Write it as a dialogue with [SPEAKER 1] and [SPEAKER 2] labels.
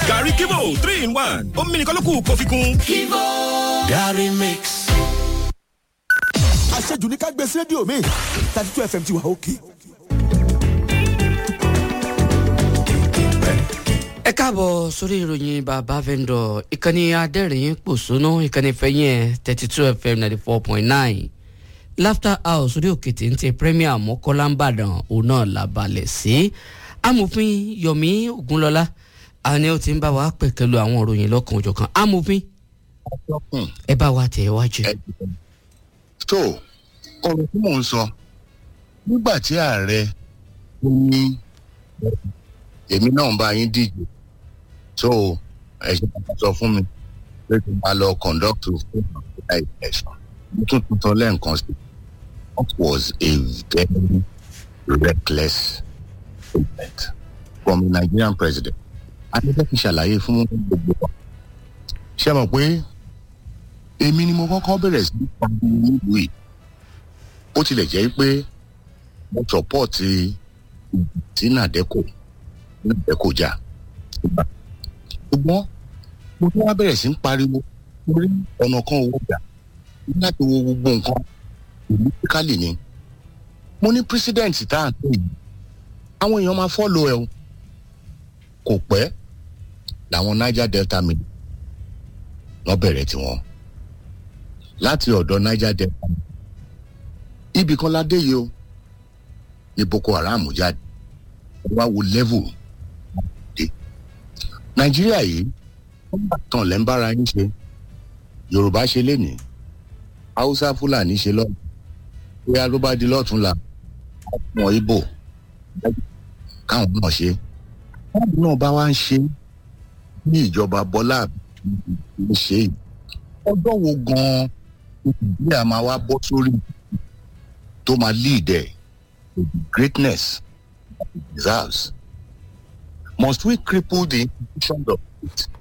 [SPEAKER 1] gàrí kíbo three in one omi nìkan ló kù kó fi kún.
[SPEAKER 2] kíbo gàrí mix.
[SPEAKER 3] àṣejù ní ká gbé sí rédíò mi thirty two fm ti wà òkè.
[SPEAKER 4] ẹ káàbọ̀ sórí ìròyìn bàbá vendor ìkànnì adẹ́rìn pòṣónú ìkànnì fẹ́yìn ẹ̀ thirty two fm ninety four point nine laughter house orí òkè téńté premier mọ́kọ́lá ń bàdàn òun náà la balẹ̀ sí amòfin yomi ogunlọ́lá àní ó ti ń bá wa pẹ̀kẹ́lu àwọn ìròyìn lọ́kàn òjọ̀kan amòfin ẹ bá wa tẹ̀ wájú.
[SPEAKER 5] tó ọ̀rọ̀ tí mò ń sọ nígbà tí ààrẹ ní èmi náà ń bá yín díje so ẹ ṣe kàkà sọ fún mi pé kí n máa lọ conduct fún àkókò election mo tún tuntun lẹ́ǹkan sí what was a very reckless statement from the nigerian president adébẹ́ fi ṣàlàyé fún gbogbo wa ṣe mọ̀ pé èmi ni mo kọ́kọ́ bẹ̀rẹ̀ sí í pa nílùú yìí ó tilẹ̀ jẹ́ pé mo sọ̀pọ̀tì tí nàdẹ́kò nàdẹ́kò jà ṣùgbọ́n mo tún wá bẹ̀rẹ̀ sí í pariwo lórí ọ̀nà kan owó gbà láti wo gbogbo nǹkan politically ni mo ní president tá à ń pè yìí àwọn èèyàn máa fọ́lọ̀ ẹ̀ o kò pẹ́ làwọn niger delta mi wọ́n bẹ̀rẹ̀ tiwọn láti ọ̀dọ̀ niger delta ibì kan ládé yìí o ní boko haram jáde wá wo level dé nàìjíríà yìí wọ́n bá tán lẹ́ ń bára yín ṣe yorùbá ṣe lénìí haúsá fúlàní ṣe lọ́nà bóyá ló bá di lọ́tún la wọn ibo káwọn náà ṣe káwọn náà bá wá ń ṣe ní ìjọba bọ́lá ń ṣe yìí ọjọ́ wo gan-an nàìjíríà máa wá bọ́ sórí tó máa lead ẹ̀ to the greatness that it deserves must we cripple the institutions of it